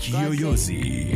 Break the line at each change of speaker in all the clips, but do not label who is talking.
Kiyoyozi.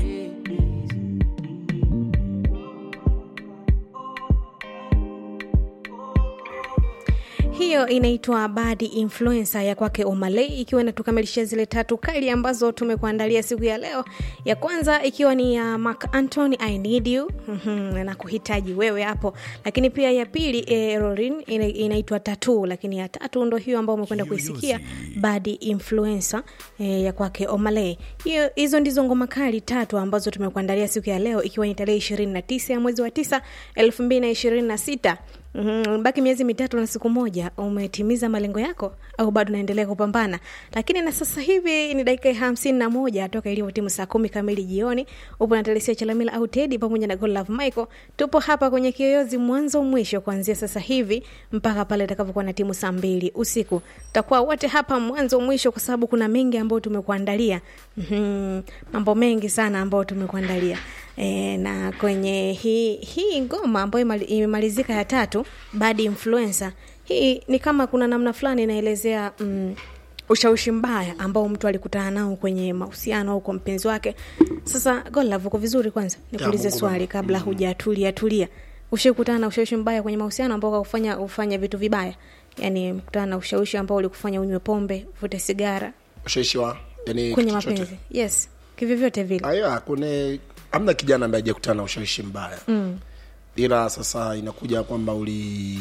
hiyo inaitwa bad influencer ya kwake omaley ikiwa inatukamilishia zile tatu kali ambazo tumekuandalia siku ya leo ya kwanza ikiwa ni ya mark antony i need you mm-hmm, na kuhitaji wewe hapo lakini pia ya pili e, rorin ina, inaitwa tatu lakini ya tatu ndo hiyo ambao umekwenda kuisikia bad influencer e, ya kwake omaley hiyo hizo ndizo ngoma kali tatu ambazo tumekuandalia siku ya leo ikiwa ni tarehe ishirini na tisa ya mwezi wa tisa elfu mbili na ishirini na sita Mm, baki miezi mitatu na siku moja umetimiza malengo yako au bado unaendelea kupambana lakini na sasa hivi ni dakika hamsini na moja toka ilivyo timu saa kumi kamili jioni upo na telesia chalamila au tedi pamoja na golove michael tupo hapa kwenye kiyoyozi mwanzo mwisho kuanzia sasa hivi mpaka pale itakapokuwa na timu saa mbili usiku tutakuwa wote hapa mwanzo mwisho kwa sababu kuna mengi ambayo tumekuandalia mm-hmm. mambo mengi sana ambayo tumekuandalia e, na kwenye hii hii ngoma ambayo imali- imemalizika ya tatu bad influencer hii ni kama kuna namna fulani inaelezea mm, ushawishi mbaya ambao mtu alikutana nao kwenye mahusiano au kwa mpenzi wake sasa golove uko vizuri kwanza nikuulize
Mungu
swali kabla hujatulia tulia ushakutana na ushawishi mbaya kwenye mahusiano ambao kakufanya ufanya vitu vibaya yaani kutana na ushawishi ambao ulikufanya unywe pombe uvute sigara
ushawishi wa yani
kwenye
kitu chochote.
mapenzi yes kivyovyote vile
aya kune amna kijana ambaye ajakutana na ushawishi mbaya mm. ila sasa inakuja kwamba uli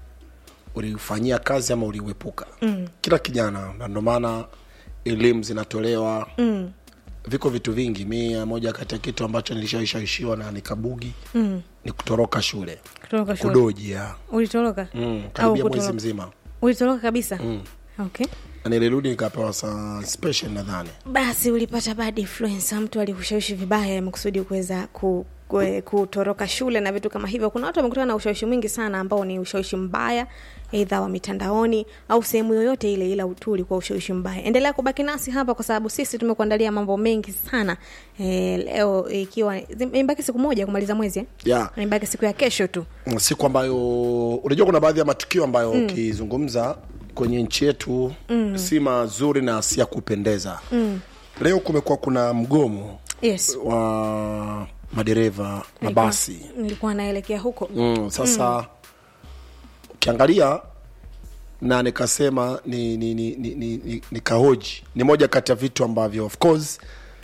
ulifanyia kazi ama uliuepuka mm. kila kijana na ndio maana elimu zinatolewa mm. viko vitu vingi mi moja kati ya kitu ambacho nilishawishawishiwa na nikabugi mm. ni kutoroka shule
kutoka shule
kudoji ya
ulitoroka
mm,
Au
karibia mwezi
kutoroka?
mzima
ulitoroka kabisa mm. okay
na nilirudi nikapewa saa special nadhani
basi ulipata bad influence mtu alikushawishi vibaya makusudi kuweza ku kue- kutoroka shule na vitu kama hivyo kuna watu wamekutana na ushawishi mwingi sana ambao ni ushawishi mbaya eidha wa mitandaoni au sehemu yoyote ile ila tu ulikuwa ushawishi mbaya endelea kubaki nasi hapa kwa sababu sisi tumekuandalia mambo mengi sana e, leo ikiwa imebaki siku moja kumaliza mwezi eh?
yeah.
imebaki siku ya kesho tu
siku ambayo unajua kuna baadhi ya matukio ambayo ukizungumza kwenye nchi yetu mm. si mazuri na si ya kupendeza mm. leo kumekuwa kuna mgomo
yes
wa madereva mabasi
nilikuwa naelekea huko
mm, sasa ukiangalia na nikasema ni, ni, ni, ni, ni, ni, ni kahoji ni moja kati ya vitu ambavyo of course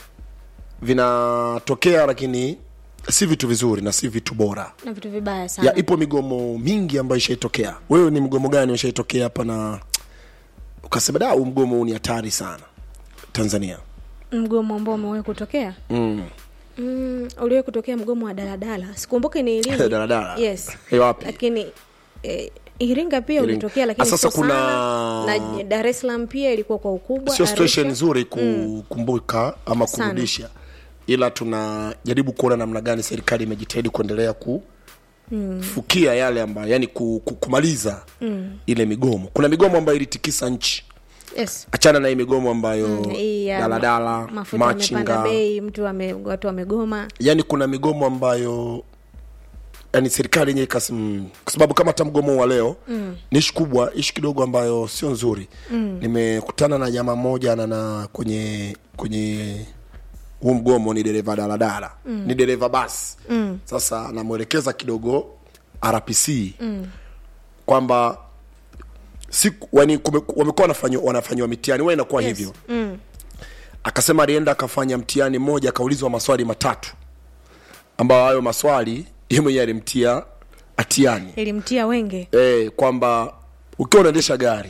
vinatokea lakini si vitu vizuri na si vitu bora
na vitu vibaya sana
ya ipo migomo mingi ambayo ishaitokea wewe ni mgomo gani ushaitokea hapa na ukasema da huu mgomo huu ni hatari sana tanzania
mgomo ambao umewahi kutokea
mm.
mm, uliwahi kutokea mgomo wa daladala sikumbuki ni lini
Daladala?
yes
Eh, wapi?
lakini eh, iringa pia
Iringa.
ulitokea lakini
Ah, sasa
sio
kuna-
sana. na dar es salaam pia ilikuwa kwa ukubwa
sio
Arusha.
situation nzuri kukumbuka ama
Sana.
kurudisha ila tunajaribu kuona namna gani serikali imejitahidi kuendelea ku mm. fukia yale ambayo yani ku, ku, kumaliza mm. ile migomo kuna migomo ambayo ilitikisa nchi
yes
achana na hii migomo ambayo
Mm, hii ya
daladala
ma- mafuta yamepanda
machinga
bei mtu ame, watu wamegoma
yani kuna migomo ambayo yani serikali yenyewe ikasi- mm, kwa sababu kama hata mgomo wa leo mm. ni ishi kubwa ishi kidogo ambayo sio nzuri mm. nimekutana na jamaa moja na, na kwenye kwenye huu mgomo ni dereva daladala mm. ni dereva basi mm. sasa namwelekeza kidogo rpc mm. kwamba siku yani kume- wamekuwa wanafanywa wanafanywa mitihani huwa inakuwa
Yes.
hivyo akasema alienda akafanya mtihani mmoja akaulizwa maswali matatu ambayo hayo maswali ye mwenyewe alimtia atiani
ilimtia wenge
e, kwamba ukiwa unaendesha gari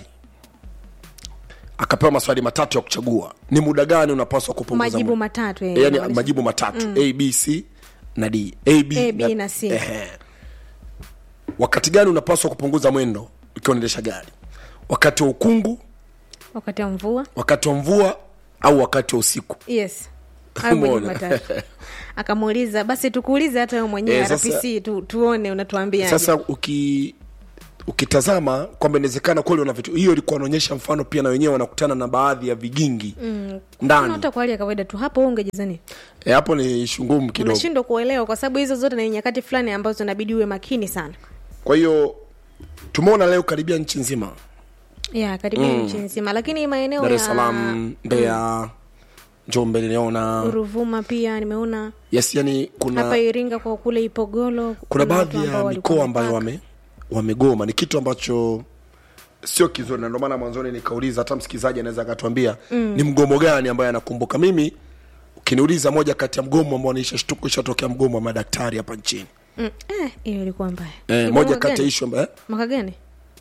akapewa maswali matatu ya kuchagua ni muda gani unapaswa kupunguza
majibu
mwendo?
matatu
e,
eh,
yani
maanisha.
majibu matatu mm. a b c na d a b,
A, B na C.
Ehe. wakati gani unapaswa kupunguza mwendo ukiwa unaendesha gari wakati wa ukungu
wakati wa mvua
wakati wa mvua au wakati wa usiku
yes hayo majibu
Umeona?
matatu akamuuliza basi tukuulize hata wewe mwenyewe
Eh, sasa-
rpc tu, tuone unatuambia
sasa uki ukitazama kwamba inawezekana kweli wana vitu hiyo ilikuwa inaonyesha mfano pia na wenyewe wanakutana na baadhi ya vigingi mm. ndani
hata kwa hali ya kawaida tu hapo wewe ungejizani
e, hapo ni shungumu kidogo
unashindwa kuelewa kwa sababu hizo zote ni nyakati fulani ambazo inabidi uwe makini sana
kwa hiyo tumeona leo karibia nchi nzima
ya karibia nchi nzima lakini maeneo
dar es
ya
salaam mbeya njombe niliona
ruvuma pia nimeona
yes yani kuna
hapa iringa kwa kule ipogolo
kuna
watu
baadhi
ambao
ya
walikuwa
mikoa ambayo
wamepaka.
wame wamegoma ni kitu ambacho sio kizuri na ndio maana mwanzoni nikauliza hata msikilizaji anaweza akatuambia mm. ni mgomo gani ambayo anakumbuka mimi ukiniuliza moja kati ya mgomo ambao naishashtuka ishatokea mgomo wa madaktari hapa nchini
Mm, eh, hiyo ilikuwa mbaya
eh,
Ilikuwa
moja
mwaka
kati ya
gani?
ishu ambayo
mwaka gani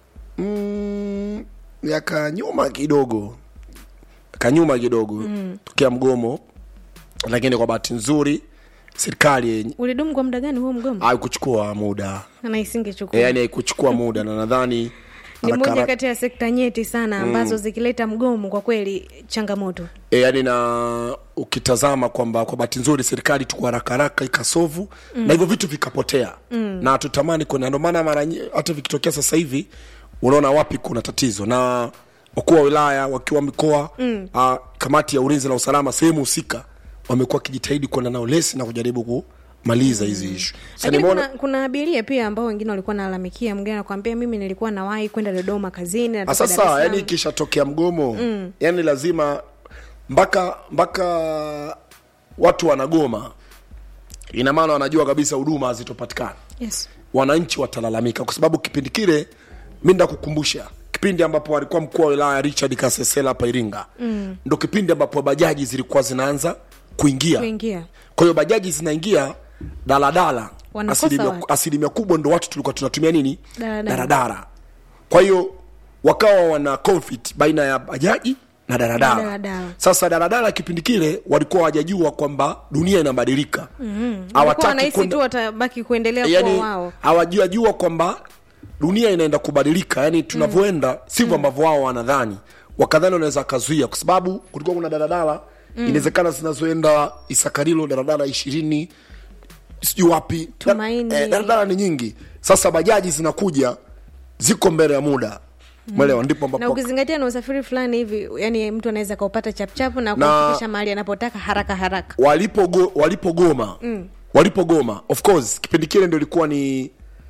mm, miaka nyuma kidogo kanyuma kidogo mm. tokea mgomo lakini kwa bahati nzuri serikali yenye-
ulidumu kwa muda gani huo mgomo
haikuchukua muda
na isingechukua
e, yani haikuchukua muda na nadhani
ni
haraka
moja
haraka-
kati ya sekta nyeti sana ambazo zikileta mgomo kwa kweli changamoto
e, yani na ukitazama kwamba kwa bahati nzuri serikali tu kwa haraka haraka ikasovu mm. na hivyo vitu vikapotea mm. na hatutamani kuna ndio maana mara nyi- hata vikitokea sasa hivi unaona wapi kuna tatizo na wakuu wa wilaya wakiwa mikoa mm. uh, kamati ya ulinzi na usalama sehemu husika wamekuwa wakijitahidi kwenda nao lesi na kujaribu kumaliza hizi mm. ishu Sasa
lakini
nimeona-
kuna, kuna abiria pia ambao wengine walikuwa nalalamikia mgine nakwambia mimi nilikuwa nawahi kwenda dodoma kazini natoka Dar es
sasa
Salaam.
yani ikishatokea mgomo mm. yani lazima mpaka mpaka watu wanagoma ina maana wanajua kabisa huduma hazitopatikana
yes.
wananchi watalalamika kwa sababu kipindi kile mi ndakukumbusha kipindi ambapo alikuwa mkuu wa wilaya richard kasesela hapa iringa mm. ndo kipindi ambapo bajaji zilikuwa zinaanza kuingia
kuingia
kwa hiyo bajaji zinaingia daladala
Wanakosa
asilimia,
watu.
asilimia kubwa ndo watu tulikuwa tunatumia nini
Daladala.
daradara kwa hiyo wakawa wana conflict baina ya bajaji na daradara
Na daladala.
sasa daradara kipindi kile walikuwa hawajajua kwamba dunia inabadilika
walikuwa wanahisi tu watabaki kuendelea kuwa
yani
wao
hawajajua kwamba dunia inaenda kubadilika yani tunavyoenda sivyo ambavyo wao wanadhani wakadhani wanaweza wakazuia kwa sababu kulikuwa kuna daladala mm. inawezekana zinazoenda isakarilo daladala ishirini sijui wapi Da-
Tumaini.
eh, daladala ni nyingi sasa bajaji zinakuja ziko mbele ya muda mwelewa ndipo
na
ambapo
ukizingatia na usafiri fulani hivi yani mtu anaweza kaupata chapchapu na
Na-
kufikisha mahali anapotaka haraka haraka
walipogo walipogoma mm. walipogoma of course kipindi kile ndo ilikuwa ni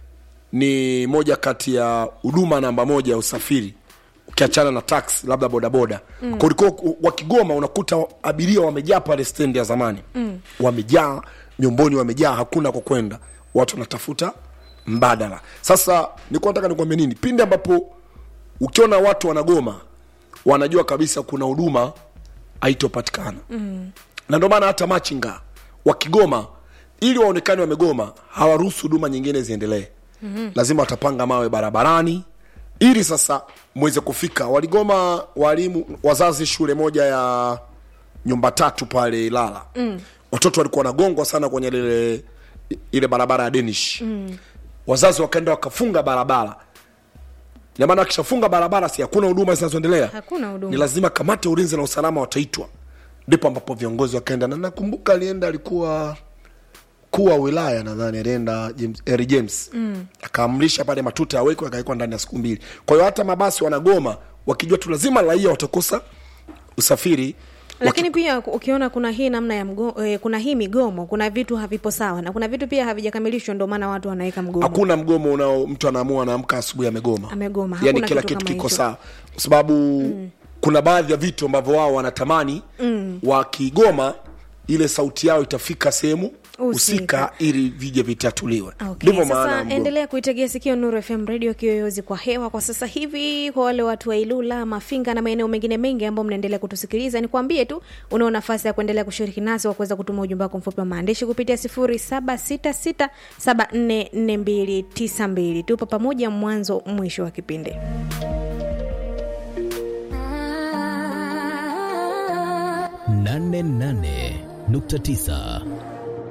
ni moja kati ya huduma namba moja ya usafiri ukiachana na taxi labda bodaboda mm. kulikuwa wakigoma unakuta abiria wamejaa pale stendi ya zamani mm. wamejaa nyomboni wamejaa hakuna kwa kwenda watu wanatafuta mbadala sasa nilikuwa nataka nikwambia nini pindi ambapo ukiona watu wanagoma wanajua kabisa kuna huduma haitopatikana mm. na ndio maana hata machinga wakigoma ili waonekane wamegoma hawaruhusu huduma nyingine ziendelee mm-hmm. lazima watapanga mawe barabarani ili sasa mweze kufika waligoma walimu wazazi shule moja ya nyumba tatu pale ilala mm. watoto walikuwa wanagongwa sana kwenye lile ile barabara ya denish mm. wazazi wakaenda wakafunga barabara Ina maana wakishafunga barabara si hakuna huduma zinazoendelea
Hakuna huduma.
ni lazima kamati ya ulinzi na usalama wataitwa ndipo ambapo viongozi wakaenda na nakumbuka alienda alikuwa mkuu wa wilaya nadhani alienda James, Harry James mm. akaamrisha pale matuta yawekwe akawekwa ndani ya siku mbili kwa hiyo hata mabasi wanagoma wakijua tu lazima raia watakosa usafiri
lakini pia ukiona kuna hii namna ya mgo, eh, kuna hii migomo kuna vitu havipo sawa na kuna vitu pia havijakamilishwa ndio maana watu wanaweka mgomo
hakuna mgomo unao mtu anaamua anaamka asubuhi amegoma
Amegoma,
yani
hakuna
kila
kitu
kitu
kama
kiko
hicho.
sawa kwa sababu mm. kuna baadhi ya vitu ambavyo wao wanatamani mm. wakigoma ile sauti yao itafika sehemu husika ili vije vitatuliwe
Okay,
ndivyo maana ya
sasa
mgomo.
endelea kuitegea sikio Nuru FM radio kiyoyozi kwa hewa kwa sasa hivi. Kwa wale watu wa Ilula, Mafinga na maeneo mengine mengi ambao mnaendelea kutusikiliza, nikwambie tu unao nafasi ya kuendelea kushiriki nasi kwa kuweza kutuma ujumbe wako mfupi wa maandishi kupitia 0766744292. Tupo pamoja mwanzo mwisho wa kipindi.
nane nane nukta tisa